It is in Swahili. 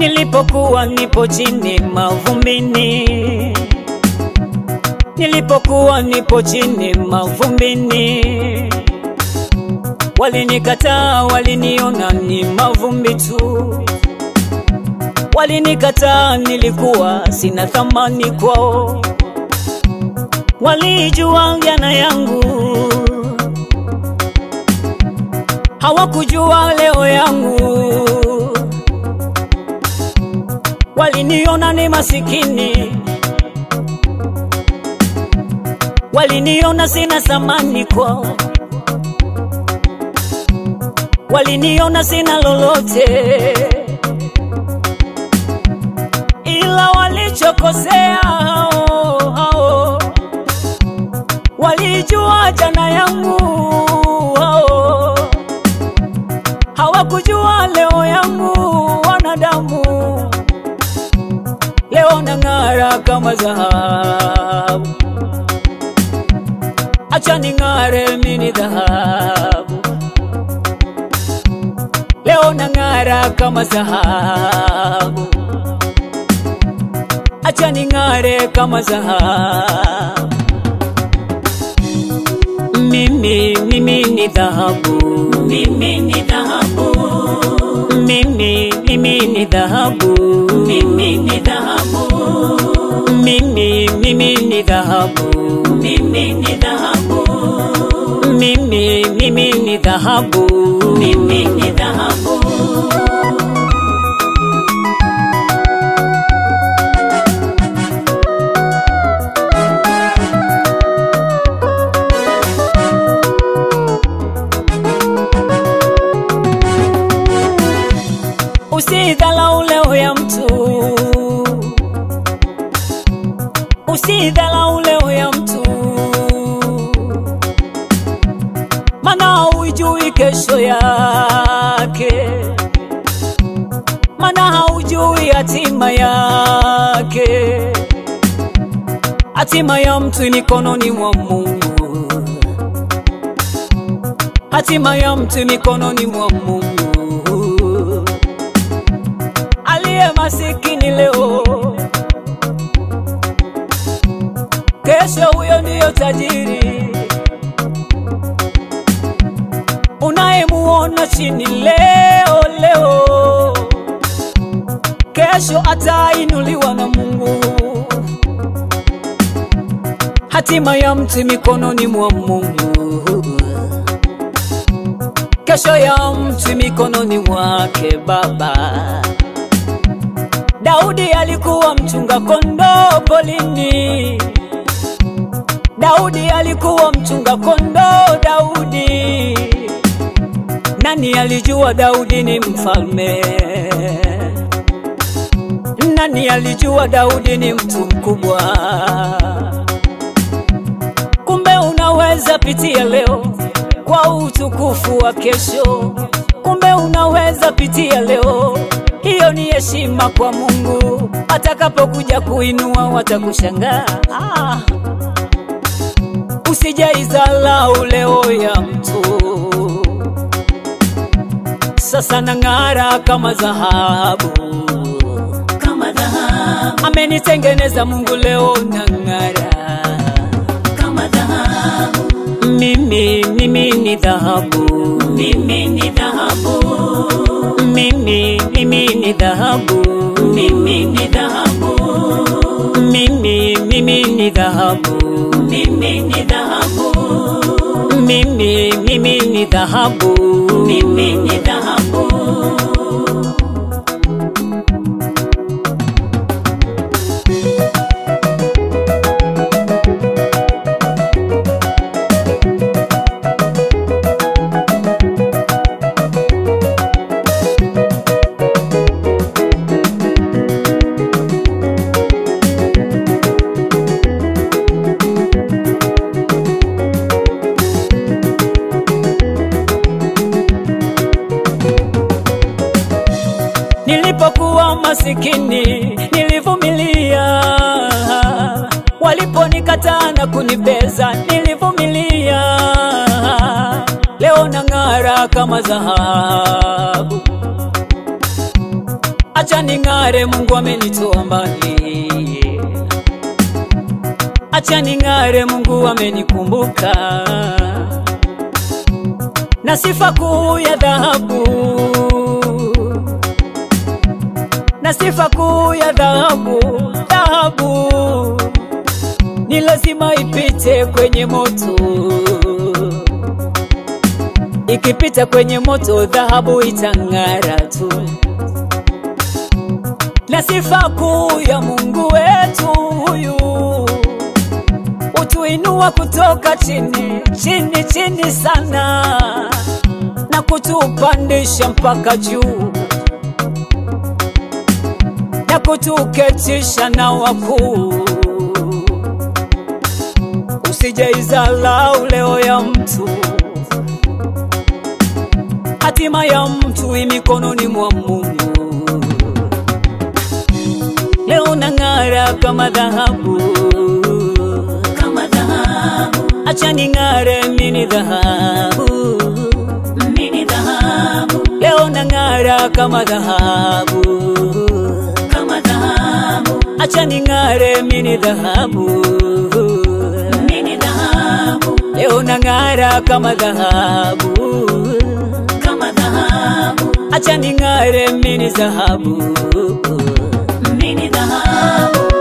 Nilipokuwa nipo chini mavumbini, nilipokuwa nipo chini mavumbini, walinikataa, waliniona ni mavumbi tu, walinikataa, nilikuwa sina thamani kwao, walijua jana yangu, hawakujua leo yangu waliniona ni masikini, waliniona sina thamani kwao, waliniona sina lolote, ila walichokosea hao hao, walijua jana yangu hao, hawakujua leo yangu wanadamu leo nang'ara kama dhahabu, acha ning'are mini dhahabu. Leo nang'ara kama dhahabu, acha ning'are kama dhahabu. Mimi, mimi ni dhahabu, mimi ni dhahabu mimi mimi ni dhahabu mimi ni dhahabu mimi mimi ni dhahabu mimi ni dhahabu mimi mimi ni dhahabu mimi ni dhahabu Usidhalau leo ya mtu, usidhalau leo ya mtu, mana hujui kesho yake, mana haujui hatima yake. Hatima ya mtu mikononi mwa Mungu, hatima ya mtu mikononi mwa Mungu aliye masikini leo, kesho huyo ndiyo tajiri. Unayemuona chini leo leo, kesho atainuliwa na Mungu. Hatima ya mtu mikononi mwa Mungu, kesho ya mtu mikononi mwake Baba. Daudi alikuwa mchunga kondoo polini. Daudi alikuwa mchunga kondoo. Daudi, nani alijua Daudi ni mfalme? Nani alijua Daudi ni mtu mkubwa? Kumbe unaweza pitia leo kwa utukufu wa kesho. Kumbe unaweza pitia leo hiyo ni heshima kwa Mungu. Atakapokuja kuinua watakushangaa. Ah, usijaizalau leo ya mtu. Sasa nang'ara kama dhahabu, kama dhahabu. Amenitengeneza Mungu, leo nang'ara kama dhahabu. Mimi, mimi ni dhahabu, mimi ni dhahabu mimi mimi ni dhahabu mimi ni dhahabu mimi mimi ni dhahabu mimi ni dhahabu mimi mimi ni dhahabu mimi ni dhahabu Nilipokuwa masikini nilivumilia, waliponikataa na kunibeza nilivumilia. Leo nang'ara kama dhahabu, acha ning'are, Mungu amenitoa mbali. Acha ning'are, Mungu amenikumbuka, na sifa kuu ya dhahabu, na sifa kuu ya dhahabu, dhahabu ni lazima ipite kwenye moto. Ikipita kwenye moto, dhahabu itang'ara tu. Na sifa kuu ya Mungu wetu huyu utuinua kutoka chini chini chini sana na kutupandisha mpaka juu na kutuketisha na wakuu. Usijeizalau leo ya mtu, hatima ya mtu i mikononi mwa Mungu. Leo nang'ara kama dhahabu, kama dhahabu, acha ning'are mini dhahabu. mini dhahabu, Leo nang'ara kama dhahabu, kama dhahabu, acha ning'are mini dhahabu. mini dhahabu, Leo nang'ara kama dhahabu, kama dhahabu, acha ning'are mini dhahabu. mini dhahabu.